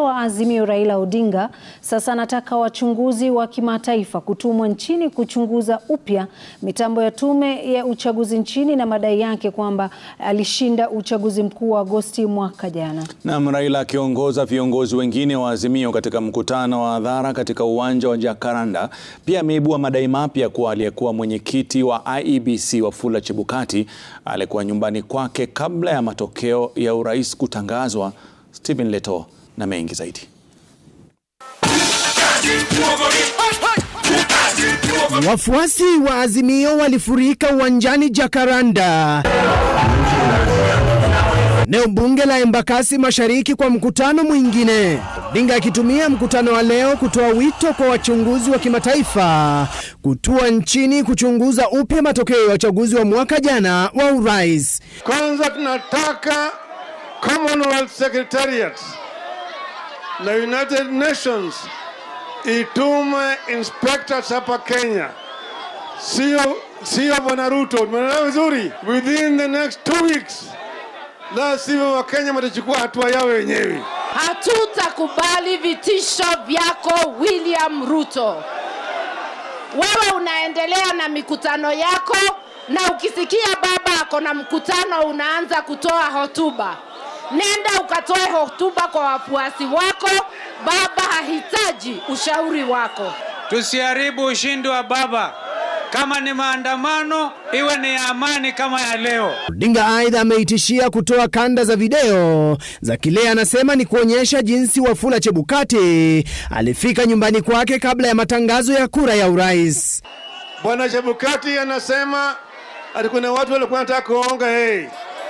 wa Azimio Raila Odinga sasa anataka wachunguzi wa kimataifa kutumwa nchini kuchunguza upya mitambo ya tume ya uchaguzi nchini na madai yake kwamba alishinda uchaguzi mkuu wa Agosti mwaka jana. Naam, Raila akiongoza viongozi wengine wa Azimio katika mkutano wa hadhara katika uwanja wa Jacaranda pia ameibua madai mapya kuwa aliyekuwa mwenyekiti wa IEBC Wafula Chebukati alikuwa nyumbani kwake kabla ya matokeo ya urais kutangazwa. Stephen Leto na mengi zaidi. Wafuasi wa Azimio walifurika uwanjani Jacaranda, eneo bunge la Embakasi Mashariki kwa mkutano mwingine. Odinga akitumia mkutano wa leo kutoa wito kwa wachunguzi wa kimataifa kutua nchini kuchunguza upya matokeo ya uchaguzi wa mwaka jana wa urais. Kwanza tunataka Commonwealth Secretariat na United Nations itume inspectors hapa Kenya, sio sio bwana Ruto. Tumeelewa vizuri? Within the next two weeks, la sivyo Wakenya watachukua hatua yao wenyewe. Hatutakubali vitisho vyako William Ruto. Wewe unaendelea na mikutano yako, na ukisikia baba ako na mkutano unaanza kutoa hotuba. Nenda ukatoe hotuba kwa wafuasi wako. Baba hahitaji ushauri wako. Tusiharibu ushindi wa baba. Kama ni maandamano, iwe ni ya amani kama ya leo. Odinga aidha ameitishia kutoa kanda za video za kile anasema ni kuonyesha jinsi Wafula Chebukati alifika nyumbani kwake kabla ya matangazo ya kura ya urais. Bwana Chebukati anasema ati kuna watu walikuwa wanataka kuonga yeye,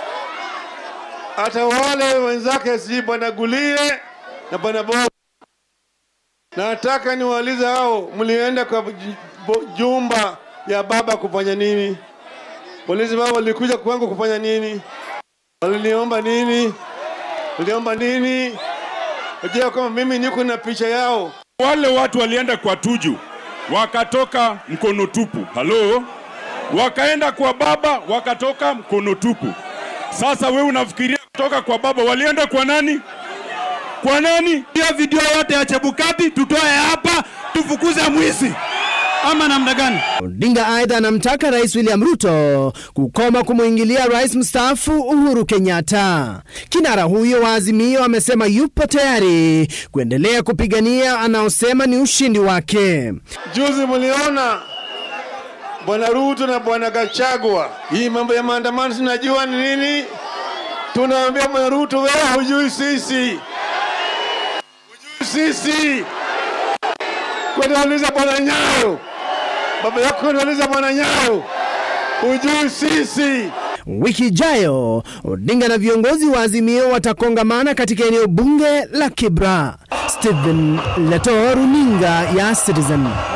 hata wale wenzake, si bwana Gulie na bwana Bob. Nataka niwaulize hao, mlienda kwa ju- bo- jumba ya baba kufanya nini? Waulize baba, walikuja kwangu kufanya nini? Waliniomba nini? Waliomba nini? Unajua kama mimi niko na picha yao. Wale watu walienda kwa Tuju wakatoka mkono tupu, halo, wakaenda kwa baba wakatoka mkono tupu. Sasa wewe unafikiria kutoka kwa baba walienda kwa nani? Kwa nani? Hiyo video yote ya Chebukati tutoe hapa, tufukuze mwizi ama namna gani? Odinga aidha anamtaka Rais William Ruto kukoma kumwingilia rais mstaafu Uhuru Kenyatta. Kinara huyo wa Azimio amesema yupo tayari kuendelea kupigania anaosema ni ushindi wake. Juzi mliona bwana Ruto na bwana Gachagua, hii mambo ya maandamano sinajua ni nini. Tunaambia bwana Ruto, wewe hujui sisi, hujui sisi. Kwenda uliza bwana Nyayo, baba yako kwenda uliza bwana Nyayo, hujui sisi. Wiki ijayo Odinga na viongozi wa Azimio watakongamana katika eneo bunge la Kibra. Stephen Leto, runinga ya Citizen.